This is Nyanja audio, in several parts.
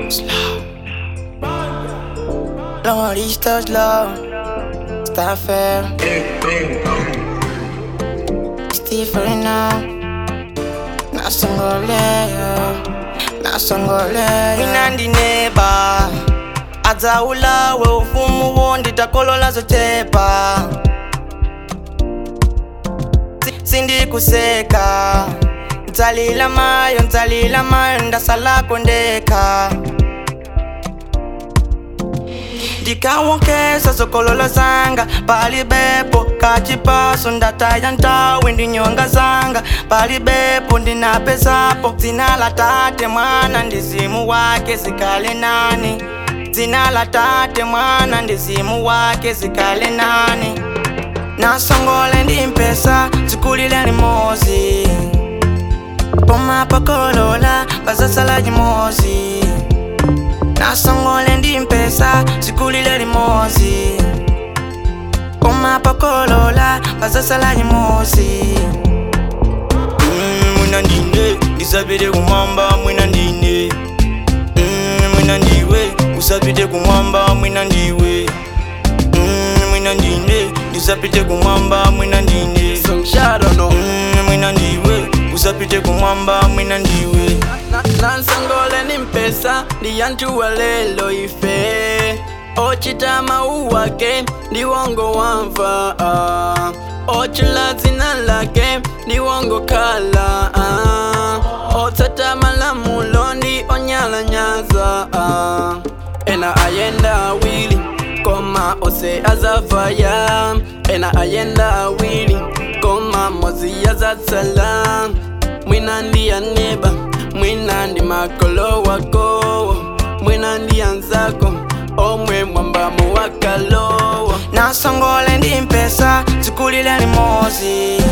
Long listos low, está fair. Stephen now, nasongoleo, nasongoleo. Mina ndineba, adzaulawe ufumu wo nditakolola zochepa. Si- Sindikuseka, ntalila mayo, ntalila mayo, ndasala kondeka. ndikawokesa zokolola zanga pali bepo kachipaso ndataya ntawe ndinyonga zanga pali bepo ndinapezapo dzina la tate mwana ndizimu wake zikale nani dzina la tate mwana ndizimu wake zikale nani nasongole ndimpesa zikulile limozi pomapakolola bazasala chimozi nasongole ndimpesa zikulile limozi pomapakolola bazasala chimozi Mm, mwina ndine ndisapite kumwamba mwina ndine Mm, mwina ndiwe usapite kumwamba mwina ndiwe Mm, mwina ndine ndisapite kumwamba mwina ndine Songshadano Mm, mwina ndiwe usapite kumwamba mwina ndiwe nansongole nimpesa ndiyantuwa lelo ife ochita mauwake ndiwongo wamva ah. ochila dzina lake ndiwongo kala ah. otsata malamulo ndi onyalanyaza ah. ena ayenda awili koma ose azavaya ena ayenda awili koma mozi azatsala mwina ndiyaneba mwina ndi makolo wako mwina ndiyanzako omwe mwambamu wakalowa nasongole ndimpesa zikulile limozi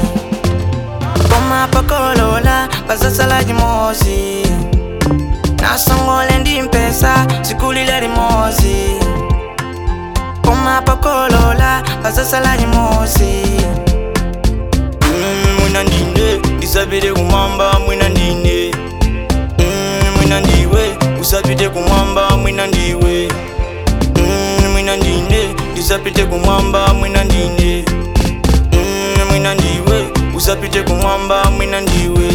pomapakolola bazasala chimozi nasongole ndimpesa zikulile limozi pomapakolola bazasala chimozi Mm, mwina ndine ndisapite kumwamba mwina ndine Mm, mwina ndiwe usapite kumwamba mwina ndiwe Mm, mwina ndine ndisapite kumwamba mwina ndine Mm, mwina ndiwe usapite kumwamba mwina ndiwe